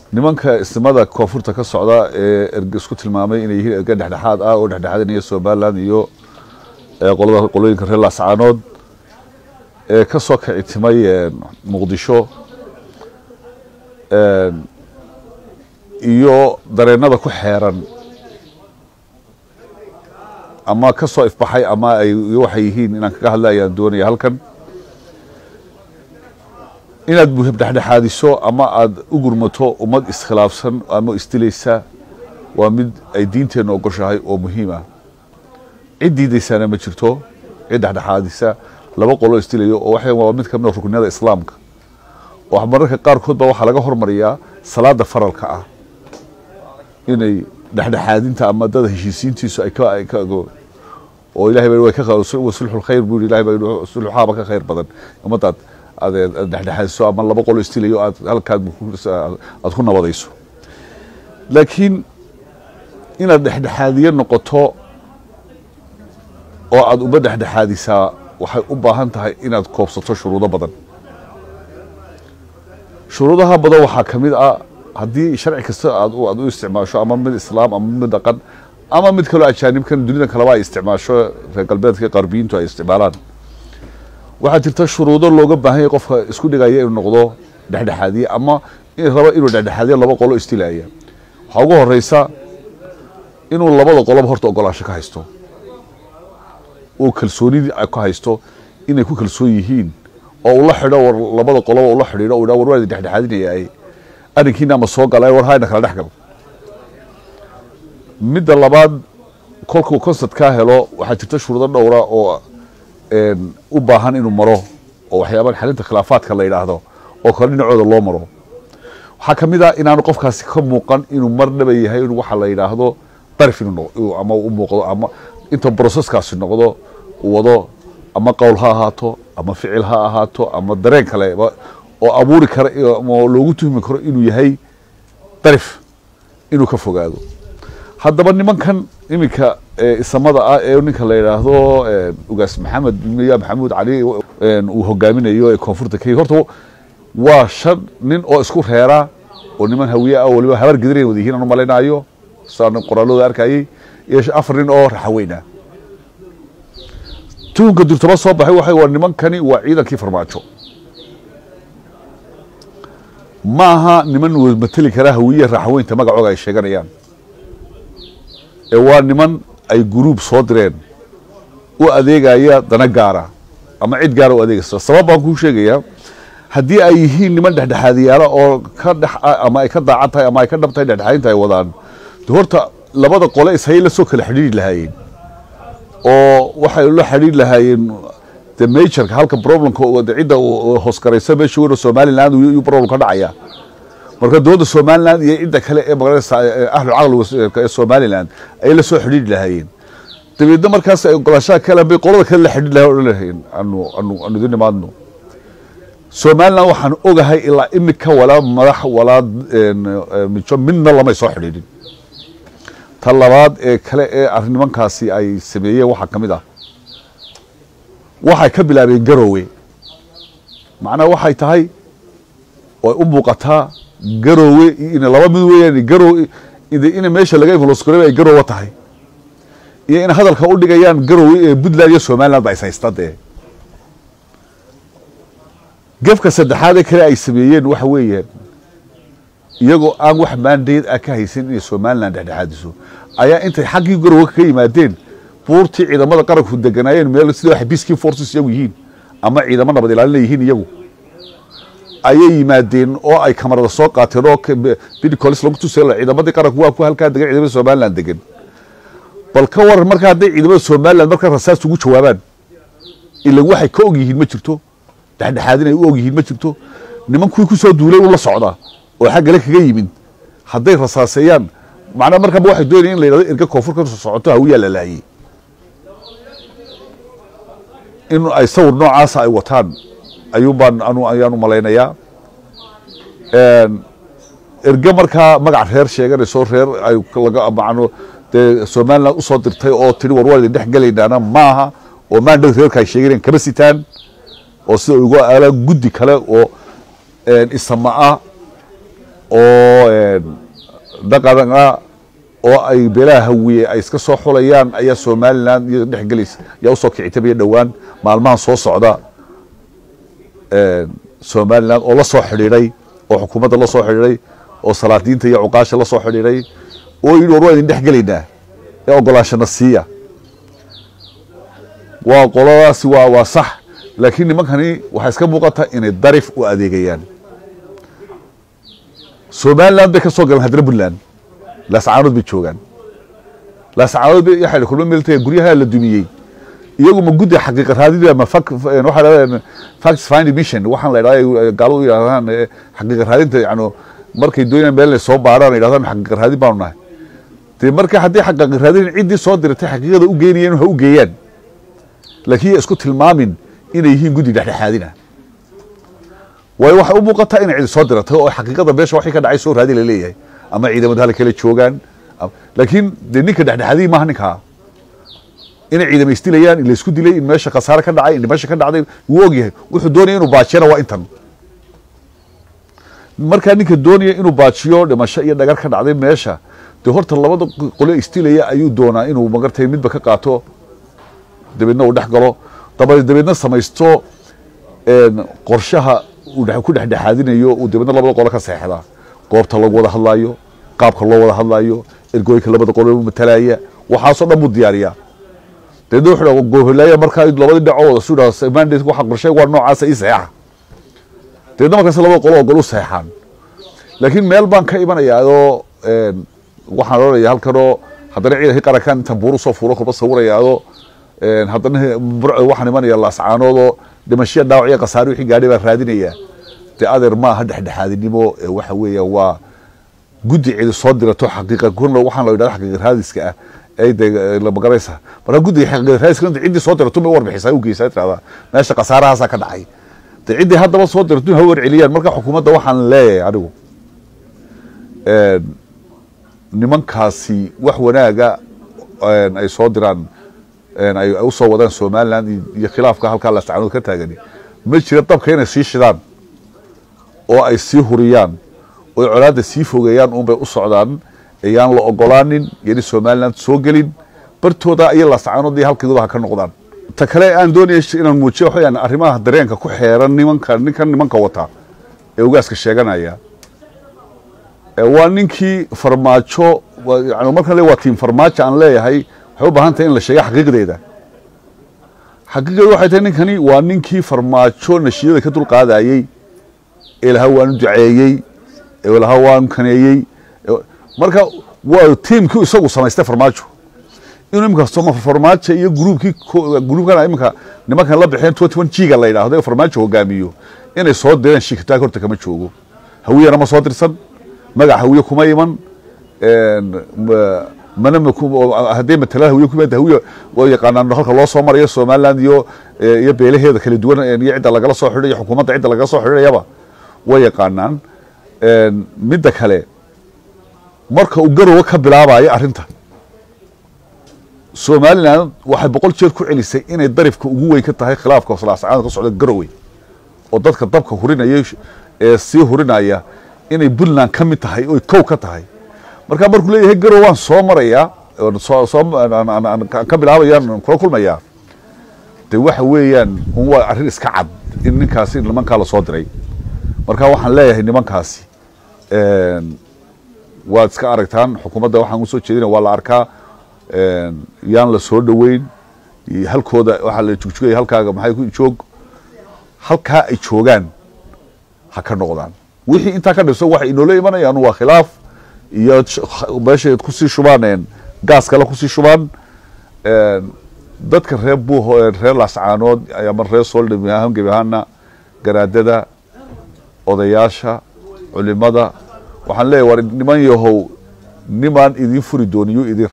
nimanka isnimada koonfurta ka socda ee erge isku tilmaamay inay yihiin erge dhexdhexaad ah oo dhexdhexaadinaya somaliland iyo qolada qolooyinka reer laascaanood ee ka soo kici timay muqdisho iyo dareenada ku xeeran ama ka soo ifbaxay ama ay waxay yihiin inaan kaga hadla ayaan doonaya halkan inaad buhab dhexdhexaadiso ama aada u gurmato ummad iskhilaafsan ama isdilaysa waa mid ay diinteenna ogoshahay oo muhiim ah cid diidaysaana ma jirto cid dhexdhexaadisa laba qolo isdilayo oo waxa waa mid ka mid a rukniyada islaamka oo mararka qaarkood ba waxaa laga hormariyaa salaada faralka ah inay dhexdhexaadinta ama dada heshiisiintiisu ay ka ay ka oo ilahay baa way ka sulxul khayr buu ilahay baa sulxaaba ka khayr badan ummadaad aad dhexdhexaadiso ama laba qolo istilayo aad halkaad aad ku nabadayso laakiin inaad dhexdhexaadiye noqoto oo aada uma dhexdhexaadisaa waxay u baahan tahay inaad koobsato shuruudo badan shuruudaha badan waxaa ka mid ah haddii sharci kasta aad aad u isticmaasho ama mid islaam ama mid dhaqan ama mid kaloo ajaanibkan dunida kaleba ay isticmaasho reer galbeedka qarbiyiintu ay isticmaalaan waxaa jirta shuruudo looga baahan yahay qofka isku dhigaya inuu noqdo dhexdhexaadiye ama raba inuu dhexdhexaadiye laba qolo istilaya waxaa ugu horeysa inuu labada qoloba horta ogolaansho ka haysto uu kalsoonidii ka haysto inay ku kalsoon yihiin oo ula xidho war labada qoloba ula xidhiidho u war waa dhexdhexaadinaya arrinkiina ama soo gala war hayna kala dhex gal midda labaad kolkuu concert kaa helo waxaa jirta shuruudo dhowra oo u baahan inuu maro oo waxyaaba xalinta khilaafaadka la yidhaahdo oo kale dhinacooda loo maro waxaa ka mid ah inaanu qofkaasi ka muuqan inuu mar dhaba yahay in waxa la yidhaahdo darif inuu ama u muuqdo ama inta broseskaasi noqdo uu wado ama qowl ha ahaato ama ficil ha ahaato ama dareen kale oo abuuri kara oo loogu tuhmi karo inuu yahay darif inuu ka fogaado haddaba nimankan iminka isamada ah ee ninka la yidhaahdo ugaas maxamed miya maxamuud cali uu hogaaminayo ee koonfurta kenya horta waa shan nin oo isku reera oo niman hawiye ah waliba habar gediran wada yihiin aan u malaynayo saan qoraalooda arkayay iyo afar nin oo raxaweyna tuunka durtaba soo baxay waxay waa nimankani waa ciidankii farmaajo ma aha niman mateli kara hawiye raxaweynta magacooga ay sheeganayaan ee waa niman ay guruub soo direen u adeegaya dana gaara ama cid gaara u adeegaysa sabab baan kuu sheegayaa haddii ay yihiin niman dhexdhexaadiyaala oo ka dhex ama ay ka daacad tahay ama ay ka dhab tahay dhexdhexaadinta ay wadaan de horta labada qole ishayay la soo kala xidhiiri lahaayeen oo waxay la xidhiiri lahaayeen de majorka halka problemka de cidda hoosgaraysa meesha weyn oo somaliland iyuu problem ka dhacaya marka dowladda somaliland iyo cidda kale ee magaranaysa ahlu caqliga ee somaliland ayay la soo xidhiiri lahaayeen dabeedna markaas ay ogolaashaha kale bay qolada kale la xidhiiri lahayen odhan lahayen anu anu anu idin imaadno somaliland waxaan ogahay ilaa imika walaa madax walaa mijo midna lamay soo xidhiidhin ta labaad ee kale ee arrin nimankaasi ay sameeyeen waxaa ka mid ah waxay ka bilaabeen garowe macnaha waxay tahay way u muuqataa garowe in laba mid weeyaan garowe ina meesha laga influskore ay garowe tahay iyo in hadalka u dhigayaan garowe ee puntland iyo somaliland ba is haysta dee gefka saddexaad ee kale ay sameeyeen waxa weeyaan iyagoo aan wax maandeed ah ka haysan inay somaliland dhexdhexaadiso ayaa intay xaggii garowe ka yimaadeen buurtii ciidamada qaranku deganaayeen meel sida waxay peacekeeping forces iyagu yihiin ama ciidamo nabad ilaalina yihiin iyagu ayay yimaadeen oo ay kamarada soo qaateen oo bidicolis lagu tusay ciidamadii qaranku waa ku halkaa degan ciidamada somaliland degan bal ka waran marka hadday ciidamada somaliland markaa rasaas ugu jawaabaan ilan waxay ka og yihiin ma jirto dhexdhexaadin ay u og yihiin ma jirto niman kuwii kusoo duulay u la socdaa oo xaggale kaga yimid hadday rasaaseeyaan macnaa markaba waxay doonayeen in la yidhahdo erga koonfur ka socoto hawiyaa la laayey in ay sawir noocaasa ay wataan ayuun baan anu ayaan u malaynayaa erge markaa magac reer sheeganayso reer ay laga macno dee somaliland usoo dirtay oo tiri war waan idin dhex gelaynaana maaha oo maandhow reerka ay sheeganayaan kama sitaan oo sida ugu aalaan guddi kale oo isama ah oo dhaqan ah oo ay beelaha hawiye ay iska soo xulayaan ayaa somalilan iyo dhexgelaysa yaa usoo kicitabaya dhowaan maalmahan soo socda somalilan oo la soo xidhiidhay oo xukuumadda la soo xidhiidhay oo salaadiinta iyo cuqaasha la soo xidhiidhay oo yidhi war waa idin dhex gelaynaa ee ogolaashana siiya waa qoladaasi waa waa sax laakiin nimankani waxay iska muuqata inay darif u adeegayaan somaliland bay ka soo galeen haddana puntland laascaanood bay joogaan laascaanood bay waxay kulma meeltay guryaha la dumiyey iyagu ma guddi xaqiiqa raadid ma fak waxa la facts finding mission waxaan la idhahdaa gaaladu yidhahdaan xaqiiqa raadinta yani markay doonayaan meel ay soo baaraan yidhahdaan xaqiiqa raadin baanu nahay dee marka haddii xaqiiqa raadin ciddii soo diratay xaqiiqada u geynayeen ha u geeyaan laakiin isku tilmaamin inay yihiin guddi dhexdhexaadina waayo waxay u muuqataa inay cidi soo diratay oo xaqiiqada meesha waxay ka dhacay soo raadi la leeyahay ama ciidamada hala kala joogaan laakiin dee ninka dhexdhexaadiyi maaha ninkaa inay ciidama isdilayaan in laysku dilay in meesha khasaare ka dhacay in meesha ka dhacday wuu ogyahay wuxuu doonaya inuu baajiyana waa intan markaa ninka doonaya inuu baajiyo dhimasho iyo dhagar ka dhacday meesha dee horta labada qole isdilaya ayuu doonaa inuu magartay midba ka qaato dabeedna uu dhex galo daba dabeedna samaysto qorshaha uu ku dhexdhexaadinayo uu dabeedna labada qole ka seexdaa goobta lagu wada hadlaayo qaabka loo wada hadlaayo ergooyinka labada qole matalaya waxaasoo dhan buu diyaariyaa dabeedna wuxuu goholaaya markaa labadii dhacoo wada su dhaha mandate waxa qorshay waa noocaasa ii saxeexa dabeedna markaas labada qolo ogol u saxeexaan laakiin meel baan ka imanayaa adoo waxaan odhanaya halkanoo haddana ciidankii qarankan intaan buuru soo fuulo kolba sawiraya adoo haddana waxaan imanaya laascaanoodoo dhimashiya dhaawac iyo khasaare wixii gaadhay baan raadinaya dee adeer maaha dhexdhexaadinimo waxa weeya waa guddi cidi soo dirato xaqiiqa kuna waxaan la yidhahda xaqiiqa raadiska ah ay de la magaraysa marka guddiga xaqiiqa raadiska inta ciddii soo dirato ma warbixisa u geysaa tirahdaa meesha khasaarahaasaa ka dhacay de ciddii haddaba soo dirato ha warceliyaan marka xukuumadda waxaan leeyahay anigu nimankaasi wax wanaaga ay soo diraan ay usoo wadaan somaliland iyo khilaafka halkaa laascaanood ka taagani ma jira dabka inay sii shidaan oo ay sii huriyaan oo colaadda sii fogeeyaan uunbay u socdaan ayaan la ogolaanin yani somaliland soo gelin bartooda iyo laascaanood iyo halkooda ha ka noqdaan ta kale aan doonaya inaan muujiyo waxaweyaan arrimaha dareenka ku xeeran nimanka ninkan nimanka wata ee ugaaska sheeganaya waa ninkii farmaajo yani markan le waa tiim farmaajo aan leeyahay waxay u baahan tahay in la sheega xaqiiqdeeda xaqiiqdeedu waxay tahay ninkani waa ninkii farmaajo nashiyada ka dulqaadayey ee lahaa waanu duceeyey ee lahaa waanu kaneeyey marka waa tiimkii isagu samaystay farmaajo inuu imika farmaajo iyo gruubkii gruubkan imika nimankan la bixeen twenty one g-ga la yidhaahdo ee farmaajo hogaamiyo inay soo direen shikitaag horta kama joogo hawiyana ma soo dirsan magac hawiye kuma iman mana hadday matalada hawiye kuma hawiye waa yaqaanaan halka loo soo marayo somaliland iyo iyo beelaheeda kala duwan iyo cidda lagala soo xidhay iyo xukuumadda cidda lagala soo xidhayaba way yaqaanaan midda kale marka uu garowe ka bilaabayo arrinta somaliland waxay boqol jeer ku celisay inay darifka ugu weyn ka tahay khilaafka laascaanada ka socda garowe oo dadka dabka hurinaya ee sii hurinaya inay puntland ka mid tahay oy kow ka tahay markaa markuu leeyahay garow waan soo marayaa ka bilaabayaan kula kulmayaa de waxa weeyaan un waa arrin iska cad in ninkaasi nimankaa lasoo diray marka waxaan leeyahay nimankaasi waad iska aragtaan xukuumadda waxaan usoo jeedina waa la arkaa yaan la soo dhoweyn halkooda waxaa la jugjugaya halkaaga maxay ku joog halkaa ay joogaan ha ka noqdaan wixii intaa ka dhibso waxay inoola imanayaan waa khilaaf iyo meeshay kusii shubaan gaas kale kusii shubaan dadka reer buuho reer laascaanood ama reer soldham ahaan gebi ahaana garaadada odayaasha culimada waxaan leeyahy war niman yahow nimaan idin furi dooniyo idin